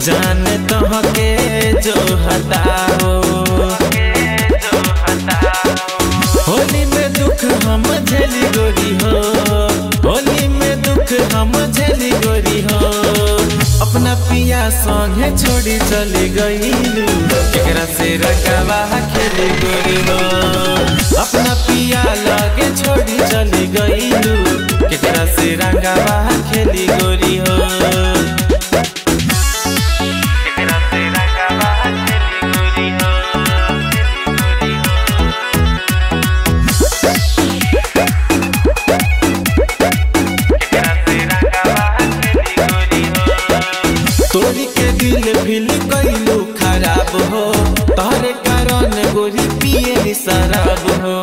जान तोहके जो हताओ होली में दुख हम झेली गोरी हो होली में दुख हम झेली गोरी हो अपना पिया संगे छोड़ी चली गईलू केकरा से रकावा खेली गोरी हो अपना पिया लगे छोड़ी चली गईलू केकरा से रकावा खेली गोरी हो केकरा से रकावा खेली गोरी हो खेली गोरी हो तोरी के दिल फिल कैलू खराब हो तोहरे कारण गोरी पिए शराब हो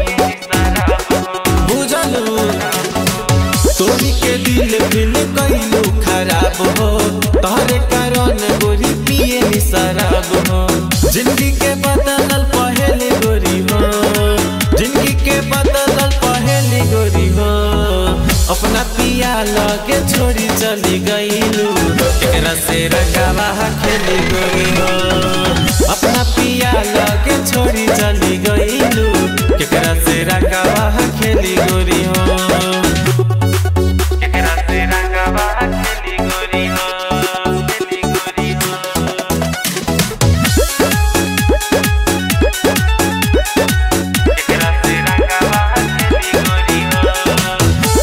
बुझलू तोरी के दिल फिल कैलू खराब हो तोहरे कारण गोरी पिए शराब हो जिंदगी के बदलल पहले गोरी हो जिंदगी के बदलल पहले गोरी हो अपना पिया लगे छोड़ी चली गईलू एकरा से रकावा खेली गोरी हो अपना पिया लगे छोड़ी चली गईलू केकरा से रकावा खेली गोरी हो केकरा से रकावा खेली गोरी हो खेली गोरी हो केकरा से रकावा खेली गोरी हो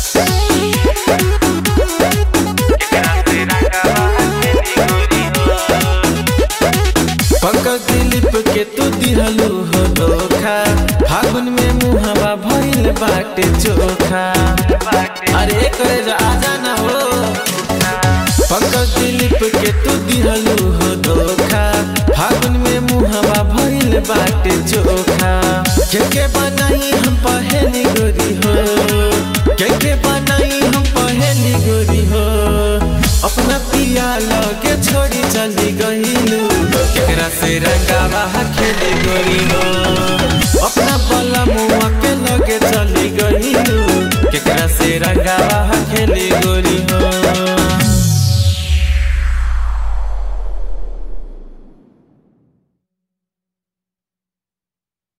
पंकज दिलीप के तू दिहलू हो धोखा फागुन में मुहवा भइल बाटे चोखा अरे कर आजा ना हो पंकज दिलीप के तू दिहलू हो धोखा फागुन में मुहवा भइल बाटे चोखा के के बनाई हम पहली गोरी हो के के बनाई हम पहली गोरी हो अपना पिया लगे छोड़ी चली गईलू केकरा से रंगावा खेली गोरी हो अपना